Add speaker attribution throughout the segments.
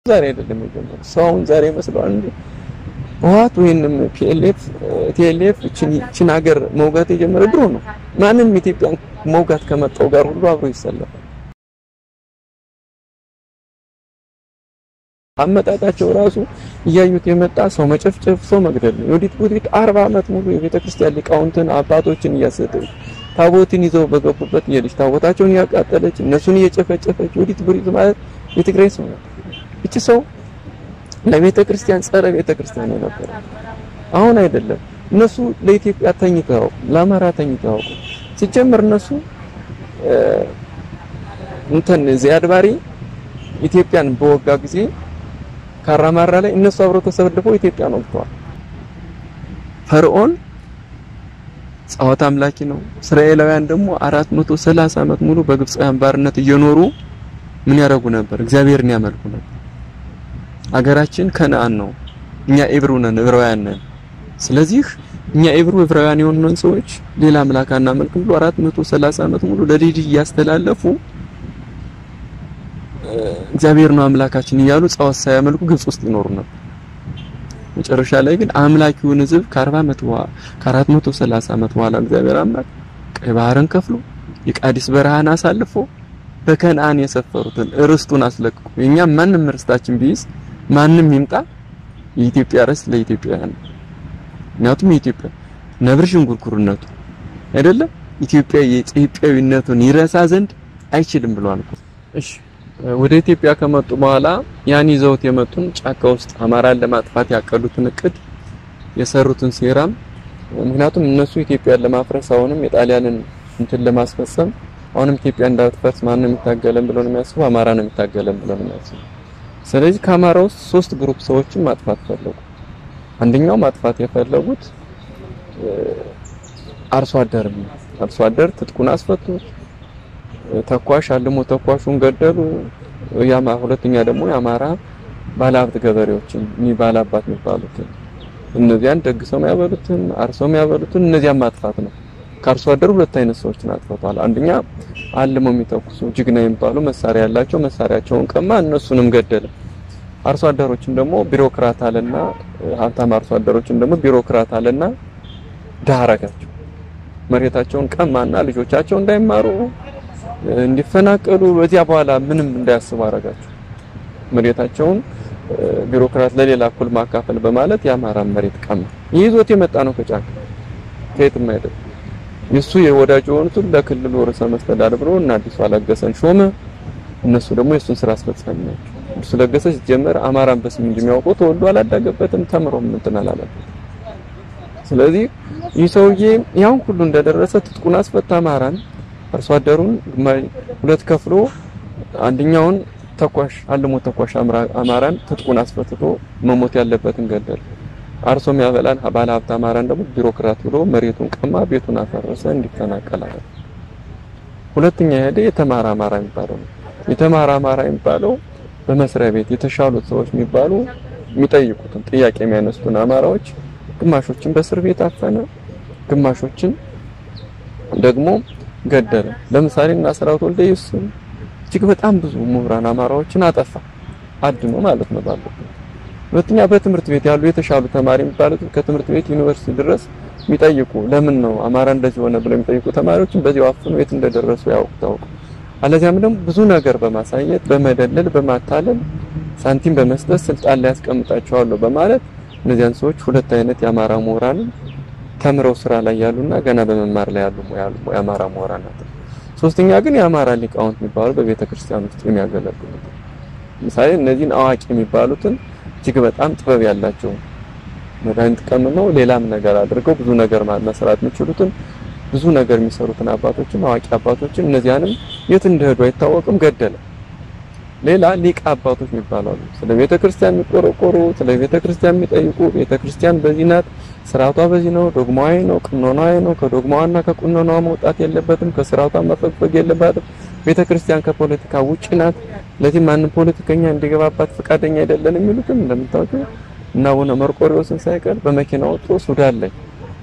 Speaker 1: ዛሬ አይደለም የጀመረው። ሰው አሁን ዛሬ ይመስለዋል እንዴ? ህወሓት ወይንም ፒኤልኤፍ ቲኤልኤፍ እችን ሀገር መውጋት የጀመረ ድሮ ነው። ማንም ኢትዮጵያን መውጋት ከመጣው ጋር ሁሉ አብሮ ይሰለፋል። አመጣጣቸው ራሱ እያዩት የመጣ ሰው መጨፍጨፍ፣ ሰው መግደል ነው። የወዲት ቡዲት አርባ ዓመት ሙሉ የቤተ ክርስቲያን ሊቃውንትን አባቶችን እያሰደች ታቦትን ይዘው በገቡበት እየሄደች ታቦታቸውን እያቃጠለች እነሱን እየጨፈጨፈች ወዲት ቡዲት ማለት የትግራይ ሰው ነው። እቺ ሰው ለቤተ ክርስቲያን ጸረ ቤተ ክርስቲያን የነበረ አሁን አይደለም። እነሱ ለኢትዮጵያ ተኝተው ለአማራ ተኝተው ሲጀምር እነሱ እንትን ዚያድ ባሬ ኢትዮጵያን በወጋ ጊዜ ካራማራ ላይ እነሱ አብረው ተሰልፈው ኢትዮጵያን ወግተዋል። ፈርዖን ጣዖት አምላኪ ነው። እስራኤላውያን ደግሞ 430 ዓመት ሙሉ በግብፃውያን ባርነት እየኖሩ ምን ያደርጉ ነበር? እግዚአብሔርን ያመልኩ ነበር። አገራችን ከነአን ነው። እኛ ኤብሩ ነን፣ ዕብራውያን ነን። ስለዚህ እኛ ኤብሩ ዕብራውያን የሆኑን ሰዎች ሌላ አምላክ አናመልክም ብሎ 430 ዓመት ሙሉ ለልጅ እያስተላለፉ እግዚአብሔር ነው አምላካችን እያሉ ጣዖት ሳያመልኩ ግብጽ ውስጥ ይኖሩ ነበር። መጨረሻ ላይ ግን አምላኪውን ሕዝብ ከ40 ዓመት በኋላ ከ430 ዓመት በኋላ እግዚአብሔር አምላክ ቀይ ባህርን ከፍሎ የቃዲስ በረሃን አሳልፎ በከነአን የሰፈሩትን ርስቱን አስለቅቆ የኛ ማንም ርስታችን ቢይዝ ማንም ይምጣ የኢትዮጵያ ርስት ለኢትዮጵያውያን ነው። ምክንያቱም የኢትዮጵያ ነብር ሽንጉርጉርነቱ አይደለም ኢትዮጵያ የኢትዮጵያዊነቱን ይረሳ ዘንድ አይችልም ብሏል። እሺ ወደ ኢትዮጵያ ከመጡ በኋላ ያን ይዘውት የመጡን ጫካ ውስጥ አማራን ለማጥፋት ያቀዱትን እቅድ የሰሩትን ሴራም ምክንያቱም እነሱ ኢትዮጵያን ለማፍረስ አሁንም የጣሊያንን እንትን ለማስፈጸም አሁንም ኢትዮጵያ እንዳትፈርስ ማን ነው የሚታገለን ብለው ነው የሚያስቡ አማራ ነው የሚታገለን ብለው ነው የሚያስቡ። ስለዚህ ከአማራ ውስጥ ሶስት ግሩፕ ሰዎችን ማጥፋት ፈለጉ። አንደኛው ማጥፋት የፈለጉት አርሶ አደር ነው። አርሶ አደር ትጥቁን አስፈቱት። ተኳሽ አልሞ ተኳሹን ገደሉ። ያማ ሁለተኛ ደግሞ የአማራ ባለሀብት ገበሬዎችን እኒ ባላባት የሚባሉትን እነዚያን ደግሰው የሚያበሉትን አርሰው የሚያበሉትን እነዚያን ማጥፋት ነው። ከአርሶ አደር ሁለት አይነት ሰዎችን አጥፍተዋል። አንደኛ አልመው የሚተኩሱ ጅግና የሚባሉ መሳሪያ ያላቸው መሳሪያቸውን ቀማ፣ እነሱንም ገደለ። አርሶ አደሮችን ደግሞ ቢሮክራት አለና ሀብታም አርሶ አደሮችን ደግሞ ቢሮክራት አለና ድሃ አረጋቸው። መሬታቸውን ቀማና ልጆቻቸው እንዳይማሩ እንዲፈናቀሉ በዚያ በኋላ ምንም እንዳያስቡ አረጋቸው። መሬታቸውን ቢሮክራት ለሌላ እኩል ማካፈል በማለት የአማራን መሬት ቀማ። ይዞት የመጣ ነው ከጫካ ከየትም አይደለም። የሱ የወዳጅ የሆኑትን ለክልሉ ርዕሰ መስተዳድር ብሎ እና አዲሱ አለገሰን ሾመ። እነሱ ደግሞ የሱን ስራ አስፈጻሚ ናቸው። አዲሱ ለገሰ ሲጀመር አማራን በስም እንጂ የሚያውቀው ተወልዶ አላዳገበትም፣ ተምሮም እንትን አላለበትም። ስለዚህ ይህ ሰውዬ ያን ሁሉ እንደደረሰ ትጥቁን አስፈታ አማራን አርሶ አደሩን ሁለት ከፍሎ አንደኛውን ተኳሽ አልሞ ተኳሽ አማራን ትጥቁን አስፈትቶ መሞት ያለበትን ገደል። አርሶ የሚያበላን ባለ ሀብት አማራን ደግሞ ቢሮክራት ብሎ መሬቱን ቀማ፣ ቤቱን አፈረሰ፣ እንዲፈናቀል አለ። ሁለተኛ ሄደ የተማረ አማራ የሚባለው ነው። የተማረ አማራ የሚባለው በመስሪያ ቤት የተሻሉት ሰዎች የሚባሉ የሚጠይቁትን ጥያቄ የሚያነሱትን አማራዎች ግማሾችን በእስር ቤት አፈነ፣ ግማሾችን ደግሞ ገደለ። ለምሳሌ እና ስራውት ወልደየስ እጅግ በጣም ብዙ ምሁራን አማራዎችን አጠፋ፣ አድኖ ማለት ነው ባለበት። ሁለተኛ በትምህርት ቤት ያሉ የተሻሉ ተማሪ የሚባሉት ከትምህርት ቤት ዩኒቨርሲቲ ድረስ የሚጠይቁ ለምን ነው አማራ እንደዚህ ሆነ ብለው የሚጠይቁ ተማሪዎችን በዚያው አፍኖ የት እንደደረሱ ያውቁ ታውቁ። አለዚያም ደግሞ ብዙ ነገር በማሳየት በመደለል በማታለል ሳንቲም በመስጠት ስልጣን ላይ ያስቀምጣቸዋለሁ በማለት እነዚያን ሰዎች ሁለት አይነት የአማራ ምሁራንን ተምረው ስራ ላይ ያሉና ገና በመማር ላይ ያሉ ያሉ የአማራ ምሁራን ናቸው። ሶስተኛ ግን የአማራ ሊቃውንት የሚባሉ በቤተ ክርስቲያን ውስጥ የሚያገለግሉ ምሳሌ እነዚህን አዋቂ የሚባሉትን እጅግ በጣም ጥበብ ያላቸው መድኃኒት ቀምመው ሌላም ነገር አድርገው ብዙ ነገር መስራት የሚችሉትን ብዙ ነገር የሚሰሩትን አባቶችን አዋቂ አባቶችን እነዚያንም የት እንደሄዱ አይታወቅም፣ ገደለ። ሌላ ሊቃ አባቶች የሚባሉ አሉ። ስለ ቤተ ክርስቲያን የሚቆረቆሩ፣ ስለ ቤተ ክርስቲያን የሚጠይቁ፣ ቤተ ክርስቲያን በዚህ ናት፣ ስርዓቷ በዚህ ነው፣ ዶግማዊ ነው፣ ቅኖናዊ ነው፣ ከዶግማዋና ከቅኖናዋ መውጣት የለበትም፣ ከስርዓቷ መፈግፈግ የለባትም። ቤተ ክርስቲያን ከፖለቲካ ውጪ ናት። ለዚህ ማንም ፖለቲከኛ እንዲገባባት ፈቃደኛ አይደለን የሚሉትም እንደምታውቁ እና አቡነ መርቆሪዎስን ሳይቀር በመኪና ወጥቶ ሱዳን ላይ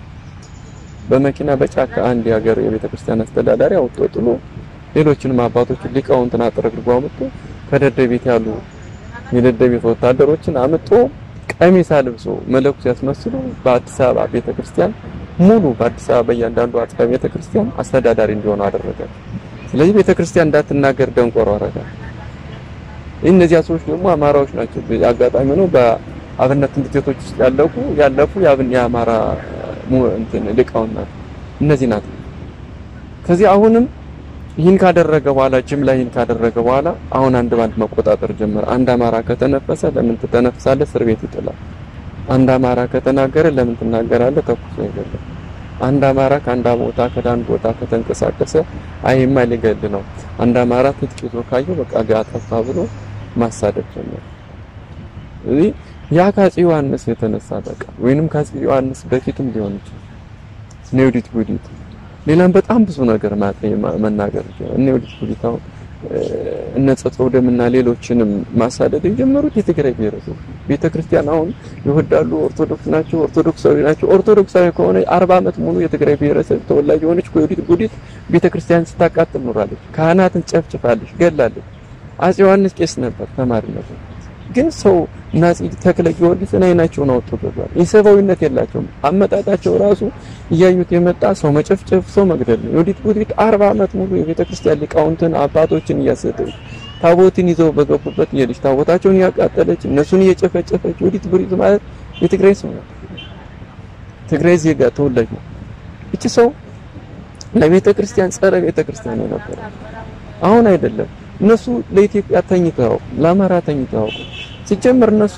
Speaker 1: በመኪና በጫካ አንድ የሀገር የቤተ ክርስቲያን አስተዳዳሪ አውጥቶ ጥሎ ሌሎችንም አባቶችን ሊቃውንትን አጥረግርጎ አመጡ። ከደደቤት ያሉ የደደቢት ወታደሮችን አምጦ ቀሚስ አልብሶ መለኩስ ያስመስሉ በአዲስ አበባ ቤተክርስቲያን ሙሉ በአዲስ አበባ በእያንዳንዱ አጥቢያ ቤተክርስቲያን አስተዳዳሪ እንዲሆኑ አደረገ። ስለዚህ ቤተክርስቲያን እንዳትናገር ደንቆሮ አረጋ። እነዚያ ሰዎች ደግሞ አማራዎች ናቸው። አጋጣሚ ነው በአብነት ትምህርት ቤቶች ውስጥ ያለፉ ያለፉ የአብን የአማራ እንትን ሊቃውንት ናቸው። እነዚህ ናቸው። ከዚህ አሁንም ይህን ካደረገ በኋላ ጅምላ ይህን ካደረገ በኋላ አሁን አንድ ባንድ መቆጣጠር ጀመረ። አንድ አማራ ከተነፈሰ ለምን ትተነፍሳለህ? እስር ቤት ይጥላል። አንድ አማራ ከተናገረ ለምን ትናገራለህ? ተኩሶ ይገድላል። አንድ አማራ ከአንድ ቦታ ከዳን ቦታ ከተንቀሳቀሰ አይማ ሊገል ነው። አንድ አማራ ትጥቅ ይዞ ካየው በቃ ጋጠፋ ብሎ ማሳደድ ጀመረ። እዚህ ያ ከአፄ ዮሐንስ የተነሳ በቃ ወይንም ከአፄ ዮሐንስ በፊትም ሊሆን ይችላል ኔውዲት ጉዲት ሌላም በጣም ብዙ ነገር መናገር ይችላል። እነ ዮዲት ጉዲት አሁን እነ ጸጥሮ ደምና ሌሎችንም ማሳደድ የጀመሩት የትግራይ ብሔረሰብ ቤተክርስቲያን አሁን ይወዳሉ፣ ኦርቶዶክስ ናቸው፣ ኦርቶዶክሳዊ ናቸው። ኦርቶዶክሳዊ ከሆነ 40 ዓመት ሙሉ የትግራይ ብሔረሰብ ተወላጅ የሆነች ዮዲት ጉዲት ቤተክርስቲያን ስታቃጥል ኖራለች። ካህናትን ጨፍጭፋለች፣ ገላለች። አፄ ዮሐንስ ቄስ ነበር፣ ተማሪ ነበር። ግን ሰው ናዚ ተክለ ጊዮርጊስን አይናቸውን አውጥቶታል። የሰብአዊነት የላቸውም። አመጣጣቸው ራሱ እያዩት የመጣ ሰው መጨፍጨፍ፣ ሰው መግደል ነው። ዮዲት ጉዲት 40 ዓመት ሙሉ የቤተ ክርስቲያን ሊቃውንትን አባቶችን እያሰደች ታቦትን ይዘው በገቡበት የልጅ ታቦታቸውን እያቃጠለች እነሱን እየጨፈጨፈች ዮዲት ጉዲት ማለት የትግራይ ሰው ነው። ትግራይ ዜጋ ተወላጅ ነው። እቺ ሰው ለቤተ ክርስቲያን ጸረ ቤተ ክርስቲያን የነበረ አሁን አይደለም። እነሱ ለኢትዮጵያ ተኝተው ለአማራ ተኝተው ሲጀምር እነሱ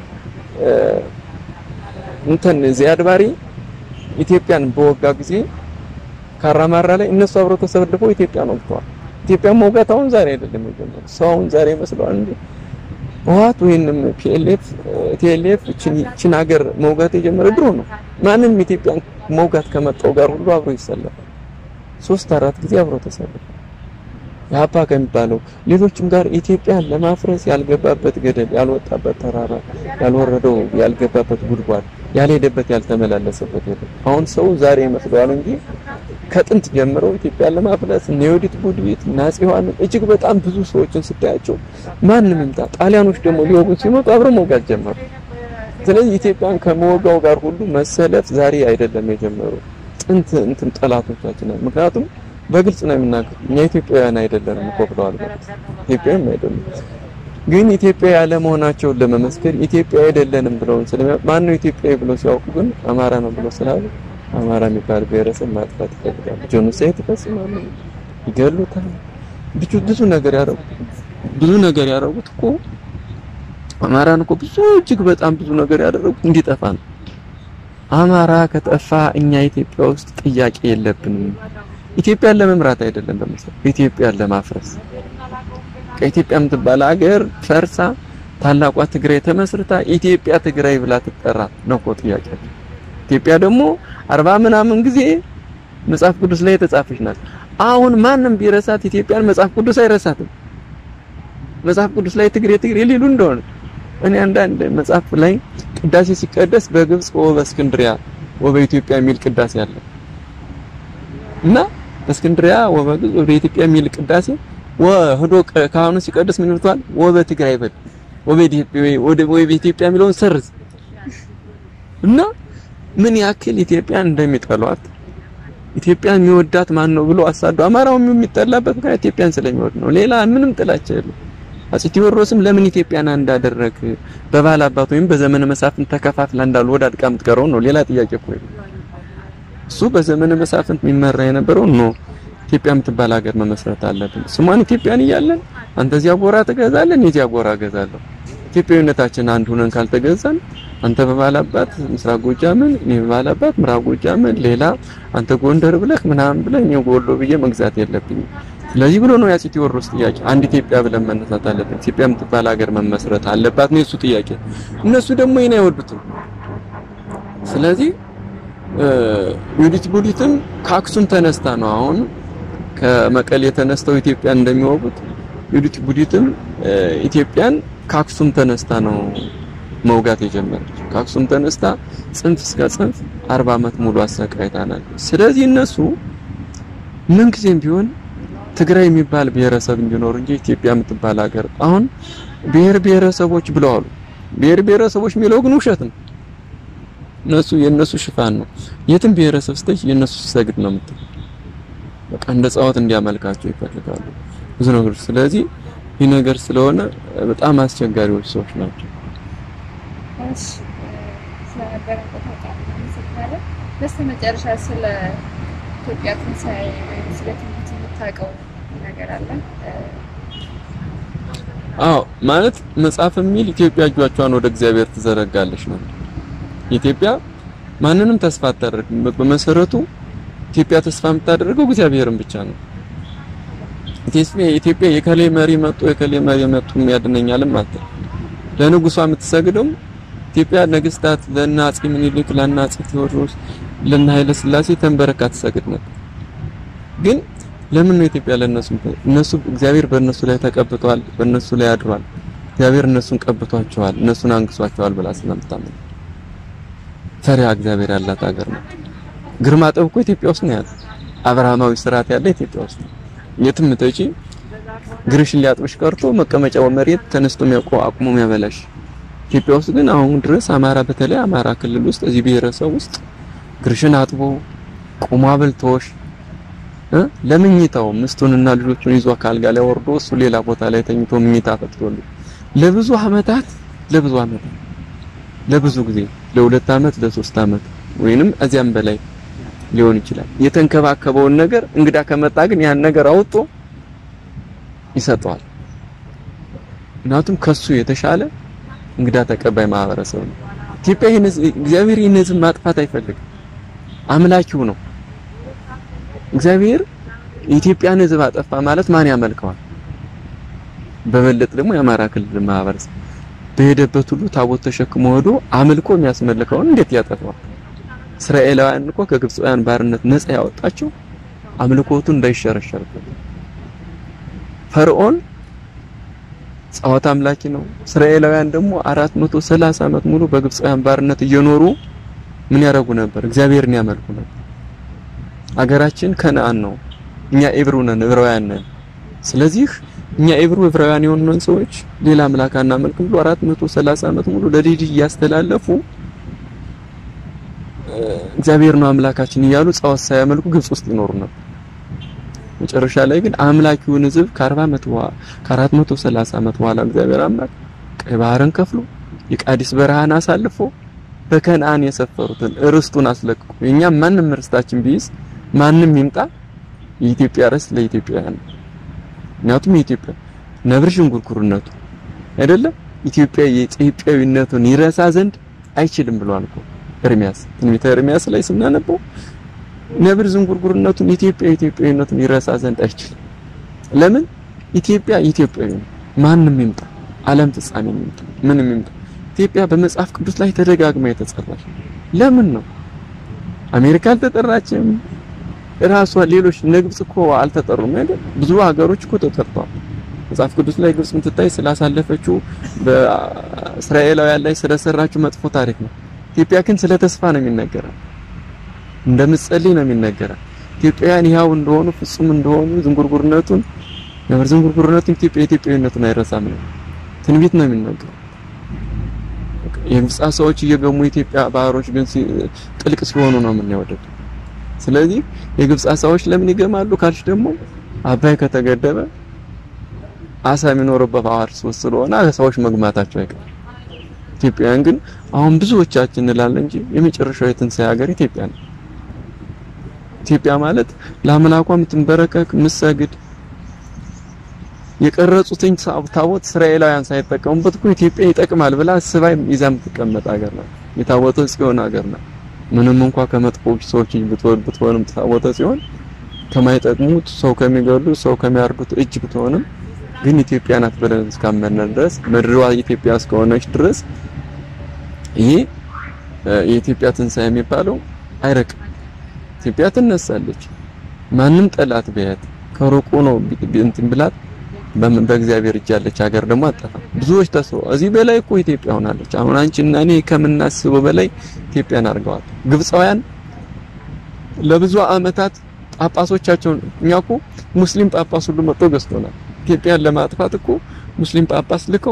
Speaker 1: እንትን ዚያድ ባሬ ኢትዮጵያን በወጋ ጊዜ ካራማራ ላይ እነሱ አብረው ተሰልፈው ኢትዮጵያን ወግተዋል። ኢትዮጵያን መውጋት አሁን ዛሬ አይደለም የጀመረው። ሰው አሁን ዛሬ መስለዋል እንዴ? ህወሓት ወይንም ፒኤልኤፍ ቲኤልኤፍ እቺን ሀገር መውጋት የጀመረ ድሮ ነው። ማንም ኢትዮጵያን መውጋት ከመጣው ጋር ሁሉ አብሮ ይሰለፋል። ሶስት አራት ጊዜ አብሮ ተሰልፈው የአባ ከሚባለው ሌሎችም ጋር ኢትዮጵያን ለማፍረስ ያልገባበት ገደል ያልወጣበት ተራራ ያልወረደው ያልገባበት ጉድጓድ ያልሄደበት ያልተመላለሰበት የለም። አሁን ሰው ዛሬ ይመስለዋል እንጂ ከጥንት ጀምሮ ኢትዮጵያን ለማፍረስ እነ ዮዲት ጉዲት እና አፄ ዮሐንስ እጅግ በጣም ብዙ ሰዎችን ስታያቸው ማንም ይምጣ ጣሊያኖች ደግሞ ሊወጉን ሲመጡ አብረው መውጋት ጀመሩ። ስለዚህ ኢትዮጵያን ከመወጋው ጋር ሁሉ መሰለፍ ዛሬ አይደለም የጀመሩ ጥንት እንትን ጠላቶቻችን ምክንያቱም በግልጽ ነው የምናገር እኛ ኢትዮጵያውያን አይደለንም እኮ ብለዋል። ኢትዮጵያውያን አይደለም ግን ኢትዮጵያ ያለ መሆናቸውን ለመመስከር ኢትዮጵያ አይደለንም ብለው ስለሚያ ማን ነው ኢትዮጵያዊ ብለው ሲያውቁ ግን አማራ ነው ብለው ስላሉ አማራ የሚባል ብሔረሰብ ማጥፋት ይፈልጋሉ። ጄኖሳይድ ይፈጽማሉ፣ ይገሉታል። ብዙ ብዙ ነገር ያደረጉት ብዙ ነገር ያደረጉት እኮ አማራን እኮ ብዙ እጅግ በጣም ብዙ ነገር ያደረጉት እንዲጠፋ ነው። አማራ ከጠፋ እኛ ኢትዮጵያ ውስጥ ጥያቄ የለብንም። ኢትዮጵያን ለመምራት አይደለም በመሰለኝ ኢትዮጵያን ለማፍረስ ከኢትዮጵያ የምትባል ሀገር ፈርሳ ታላቋ ትግራይ ተመስርታ ኢትዮጵያ ትግራይ ብላ ትጠራ ነው እኮ ጥያቄ። ኢትዮጵያ ደግሞ አርባ ምናምን ጊዜ መጽሐፍ ቅዱስ ላይ የተጻፈች ናት። አሁን ማንም ቢረሳት ኢትዮጵያን መጽሐፍ ቅዱስ አይረሳትም። መጽሐፍ ቅዱስ ላይ ትግሬ ትግሬ ሊሉ እንደሆነ እኔ አንዳንድ መጽሐፍ ላይ ቅዳሴ ሲቀደስ በግብጽ ወበእስክንድሪያ ወበኢትዮጵያ የሚል ቅዳሴ አለ እና በእስክንድሪያ ወበግብጽ ወደ ኢትዮጵያ የሚል ቅዳሴ ወህዶ ካህኑ ሲቀድስ ምን ይልቷል? ወበትግራይ በል ወበኢትዮጵያ የሚለውን ሰርዝ እና ምን ያክል ኢትዮጵያን እንደሚጠሏት ኢትዮጵያን የሚወዳት ማን ነው ብሎ አሳዱ። አማራው የሚጠላበት ምክንያት ኢትዮጵያን ስለሚወድ ነው። ሌላ ምንም ጥላቻ የለም። አፄ ቴዎድሮስም ለምን ኢትዮጵያን እንዳደረግ በባል አባት ወይም በዘመነ መሳፍንት ተከፋፍላ እንዳሉ ወደ አድቃ የምትቀረው ነው። ሌላ ጥያቄ እኮ እሱ በዘመነ መሳፍንት የሚመራ የነበረው ነው። ኢትዮጵያ የምትባል ሀገር መመስረት አለብን። ስሟን ኢትዮጵያን እያለን አንተ እዚያ ጎራ ትገዛለን፣ እዚያ ጎራ እገዛለሁ። ኢትዮጵያዊነታችን አንድ ሆነን ካልተገዛን አንተ በባላባት ምስራቅ ጎጃምን፣ እኔ በባላባት ምዕራብ ጎጃምን፣ ሌላ አንተ ጎንደር ብለህ ምናምን ብለህ እኔ ወሎ ብዬ መግዛት የለብኝም። ስለዚህ ብሎ ነው የአፄ ቴዎድሮስ ጥያቄ። አንድ ኢትዮጵያ ብለን መነሳት አለብን። ኢትዮጵያ የምትባል ሀገር መመስረት አለባት ነው የሱ ጥያቄ። እነሱ ደግሞ ይሄን አይወዱትም። ስለዚህ ዮዲት ጉዲትም ከአክሱም ተነስታ ነው አሁን ከመቀሌ ተነስተው ኢትዮጵያን እንደሚወጉት ዮዲት ጉዲትም ኢትዮጵያን ከአክሱም ተነስታ ነው መውጋት የጀመረች። ከአክሱም ተነስታ ጽንፍ እስከ ጽንፍ 40 ዓመት ሙሉ አሰቃይታናል። ስለዚህ እነሱ ምን ጊዜም ቢሆን ትግራይ የሚባል ብሔረሰብ እንዲኖር እንጂ ኢትዮጵያ የምትባል ሀገር አሁን ብሔር ብሔረሰቦች ብለዋሉ። ብሔር ብሔረሰቦች የሚለው ግን ውሸት ነው። እነሱ የነሱ ሽፋን ነው። የትም ብሔረሰብ ስተች የነሱ ሲሰግድ ነው የምትል በቃ እንደ ጻወት እንዲያመልካቸው ይፈልጋሉ ብዙ ነገሮች። ስለዚህ ይህ ነገር ስለሆነ በጣም አስቸጋሪዎች ሰዎች ናቸው።
Speaker 2: እሺ ስለነበረን ቆይታ በጣም እናመሰግናለን። በስተመጨረሻ ስለ ኢትዮጵያ ትንሣኤ ወይም ስለ ትንቢት የምታውቀው ነገር አለ?
Speaker 1: አዎ ማለት መጽሐፍ የሚል ኢትዮጵያ እጇቿን ወደ እግዚአብሔር ትዘረጋለች ነው። ኢትዮጵያ ማንንም ተስፋ አታደርግም። በመሰረቱ ኢትዮጵያ ተስፋ የምታደርገው እግዚአብሔርን ብቻ ነው። ኢትዮጵያ ኢትዮጵያ የከሌ መሪ መጥቶ የከሌ መሪ መጥቶ የሚያድነኛልም አትል። ለንጉሷ የምትሰግደው ኢትዮጵያ ነገስታት ለእነ አፄ ምኒልክ ለእነ አፄ ቴዎድሮስ ለእነ ኃይለ ሥላሴ ተንበረካ ትሰግድ ነበር። ግን ለምን ነው ኢትዮጵያ ለነሱ እነሱ እግዚአብሔር በእነሱ ላይ ተቀብቷል፣ በእነሱ ላይ አድሯል። እግዚአብሔር እነሱን ቀብቷቸዋል፣ እነሱን አንግሷቸዋል ብላ ስለምታምን ፈሪሃ እግዚአብሔር ያላት ሀገር ነው። ግርማ ጠብ እኮ ኢትዮጵያ ውስጥ ነው ያለ። አብርሃማዊ ስርዓት ያለ ኢትዮጵያ ውስጥ ነው። የትም ተጪ ግርሽን ሊያጥብሽ ቀርቶ መቀመጫው መሬት ተነስቶ የሚያውቀው አቁሞ የሚያበላሽ ኢትዮጵያ ውስጥ ግን አሁን ድረስ አማራ በተለይ አማራ ክልል ውስጥ እዚህ ብሔረሰብ ውስጥ ግርሽን አጥቦ ቁሞ አብልቶሽ ለምኝታው ምስቱንና ልጆቹን ይዞ ካልጋ ላይ ወርዶ እሱ ሌላ ቦታ ላይ ተኝቶ ምኝታ ፈትቶል ለብዙ አመታት ለብዙ አመታት ለብዙ ጊዜ ለሁለት አመት ለሶስት አመት ወይንም እዚያም በላይ ሊሆን ይችላል። የተንከባከበውን ነገር እንግዳ ከመጣ ግን ያን ነገር አውጦ ይሰጠዋል። ምክንያቱም ከሱ የተሻለ እንግዳ ተቀባይ ማህበረሰብ ነው። ኢትዮጵያ ይህን እግዚአብሔር ይህን ህዝብ ማጥፋት አይፈልግም። አምላኪው ነው። እግዚአብሔር የኢትዮጵያን ህዝብ አጠፋ ማለት ማን ያመልከዋል? በበለጥ ደግሞ የአማራ ክልል ማህበረሰብ በሄደበት ሁሉ ታቦት ተሸክሞ ሄዶ አምልኮ የሚያስመልከውን እንዴት ያጠፋዋል? እስራኤላውያን እኮ ከግብፃውያን ባርነት ነፃ ያወጣቸው አምልኮቱ እንዳይሸረሸርበት። ፈርዖን ጣዖት አምላኪ ነው። እስራኤላውያን ደግሞ 430 ዓመት ሙሉ በግብፃውያን ባርነት እየኖሩ ምን ያደርጉ ነበር? እግዚአብሔርን ያመልኩ ነበር። አገራችን ከነአን ነው። እኛ ኤብሩ ነን፣ ዕብራውያን ነን። ስለዚህ እኛ ኤብሩ ዕብራውያን የሆኑን ሰዎች ሌላ አምላክ አናመልክም ብሎ 430 ዓመት ሙሉ ለልጅ እያስተላለፉ እግዚአብሔር ነው አምላካችን እያሉ ጣዖት ሳያመልኩ ግብጽ ውስጥ ይኖሩ ነበር። መጨረሻ ላይ ግን አምላኪውን ሕዝብ ከ40 ዓመት በኋላ ከ430 ዓመት በኋላ እግዚአብሔር አምላክ ቀይ ባህርን ከፍሎ የቃዲስ በረሃን አሳልፎ በከነአን የሰፈሩትን ርስቱን አስለቅቆ የኛም ማንም ርስታችን ቢይዝ ማንም ይምጣ የኢትዮጵያ ርስት ለኢትዮጵያውያን ነው። ምክንያቱም የኢትዮጵያ ነብር ዥንጉርጉርነቱ አይደለም ኢትዮጵያ የኢትዮጵያዊነቱን ይረሳ ዘንድ አይችልም ብሏል እኮ ኤርሚያስ ትንቢተ ኤርሚያስ ላይ ስናነበው ነብር ዝንጉርጉርነቱን ኢትዮጵያ ኢትዮጵያዊነቱን ይረሳ ዘንድ አይችልም። ለምን ኢትዮጵያ ኢትዮጵያዊ ነው። ማንም ይምጣ ዓለም ፍጻሜ ይምጣ ምንም ይምጣ ኢትዮጵያ በመጽሐፍ ቅዱስ ላይ ተደጋግማ የተጠራች ለምን ነው? አሜሪካ አልተጠራችም። ራሷ ሌሎች እነ ግብጽ እኮ አልተጠሩም አይደል? ብዙ ሀገሮች እኮ ተጠርተዋል። መጽሐፍ ቅዱስ ላይ ግብጽ የምትታይ ስላሳለፈችው በእስራኤላውያን ላይ ስለሰራችው መጥፎ ታሪክ ነው። ኢትዮጵያ ግን ስለ ተስፋ ነው የሚነገረው። እንደምትጸልይ ነው የሚነገረው። ኢትዮጵያውያን ይሃው እንደሆኑ ፍጹም እንደሆኑ ዝንጉርጉርነቱን ነበር ዝንጉርጉርነቱን ኢትዮጵያ ኢትዮጵያዊነቱን አይረሳም ነው ትንቢት ነው የሚነገረው። የግብጽ ሰዎች እየገሙ ኢትዮጵያ ባህሮች ግን ጥልቅ ሲሆኑ ነው የምናየው። ስለዚህ የግብጽ አሳዎች ለምን ይገማሉ ካልሽ ደግሞ አባይ ከተገደበ አሳ የሚኖርበት ባህር ሶስት ስለሆነ አሳዎች መግማታቸው አይቀርም። ኢትዮጵያውያን ግን አሁን ብዙዎቻችን እንላለን እንጂ የመጨረሻው የትንሣኤ ሀገር ኢትዮጵያ ነው። ኢትዮጵያ ማለት ለአምላኳ የምትንበረከክ የምትሰግድ የቀረጹትኝ ታቦት እስራኤላውያን ሳይጠቀሙበት እኮ ኢትዮጵያ ይጠቅማል ብላ ስባይ ይዛ የምትቀመጥ ሀገር ናት። የታቦተ ጽዮን ሀገር ናት። ምንም እንኳ ከመጥፎ ሰዎች ብትወል ብትሆንም ታቦተ ጽዮን ከማይጠቅሙት ሰው ከሚገሉ ሰው ከሚያርዱት እጅ ብትሆንም ግን ኢትዮጵያ ናት ብለን እስካመነ ድረስ ምድሯ ኢትዮጵያ እስከሆነች ድረስ ይሄ የኢትዮጵያ ትንሣኤ የሚባለው አይረቅም። ኢትዮጵያ ትነሳለች። ማንም ጠላት ቢያት ከሩቁ ነው እንትን ብላት በእግዚአብሔር እጅ ያለች ሀገር ደግሞ አጠፋም። ብዙዎች ተስፋ እዚህ በላይ እኮ ኢትዮጵያ ሆናለች። አሁን አንቺና እኔ ከምናስበው በላይ ኢትዮጵያን አድርገዋል። ግብፃውያን ለብዙ ዓመታት ጳጳሶቻቸውን እኛ እኮ ሙስሊም ጳጳስ ሁሉ መጥቶ ገዝቶናል። ኢትዮጵያን ለማጥፋት እኮ ሙስሊም ጳጳስ ልከው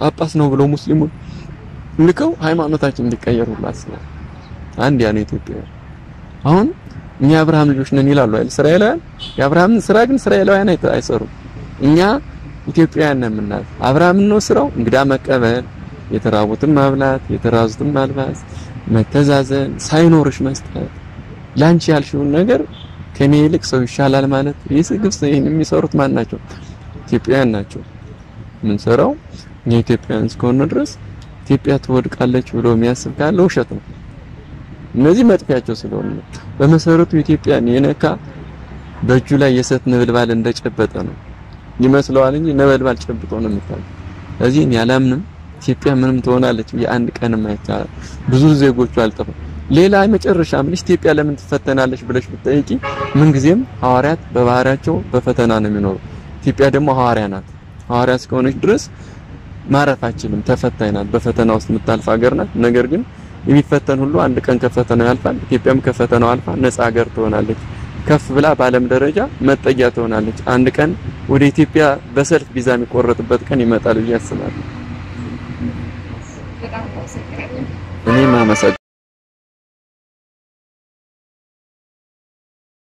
Speaker 1: ጳጳስ ነው ብለው ሙስሊሙን ልከው ሃይማኖታችን እንዲቀየሩ አስበው። አንድ ያ ነው ኢትዮጵያ። አሁን እኛ የአብርሃም ልጆች ነን ይላሉ አይደል እስራኤላውያን። የአብርሃምን ስራ ግን እስራኤላውያን አይሰሩም። እኛ ኢትዮጵያውያን ነን የምናል። አብርሃምን ነው ስራው እንግዳ መቀበል፣ የተራቡትን ማብላት፣ የተራዙትን ማልባስ፣ መተዛዘን፣ ሳይኖርሽ መስጠት፣ ላንቺ ያልሽውን ነገር ከኔ ይልቅ ሰው ይሻላል ማለት ይህ ግብጽ ይሄን የሚሰሩት ማን ናቸው? ኢትዮጵያውያን ናቸው። የምንሰራው እኛ ኢትዮጵያውያን እስከሆነ ድረስ ኢትዮጵያ ትወድቃለች ብሎ የሚያስብ ካለ ውሸት ነው። እነዚህ መጥፊያቸው ስለሆነ ነው። በመሰረቱ ኢትዮጵያን የነካ በእጁ ላይ የሰት ነበልባል እንደጨበጠ ነው ይመስለዋል እንጂ ነበልባል ጨብጦ ነው የሚታየው። ስለዚህ እኔ አላምንም ኢትዮጵያ ምንም ትሆናለች የአንድ ቀንም አይቻልም። ብዙ ዜጎቹ አልጠፋም። ሌላ መጨረሻ ምን ኢትዮጵያ ለምን ትፈተናለች ብለሽ ብትጠይቂ ምንጊዜም ሐዋርያት በባህሪያቸው በፈተና ነው የሚኖሩ። ኢትዮጵያ ደግሞ ሐዋርያ ናት። ሐዋርያ እስከሆነች ድረስ ማረፍ አችልም። ተፈታኝ ናት። በፈተና ውስጥ የምታልፍ ሀገር ናት። ነገር ግን የሚፈተን ሁሉ አንድ ቀን ከፈተናው ያልፋል። ኢትዮጵያም ከፈተናው አልፋ ነፃ ሀገር ትሆናለች። ከፍ ብላ በዓለም ደረጃ መጠጊያ ትሆናለች። አንድ ቀን ወደ ኢትዮጵያ በሰልፍ ቪዛ የሚቆረጥበት ቀን ይመጣል ብዬ አስባለሁ።
Speaker 2: በጣም አመሰግናለሁ።
Speaker 1: እኔም አመሰግናለሁ።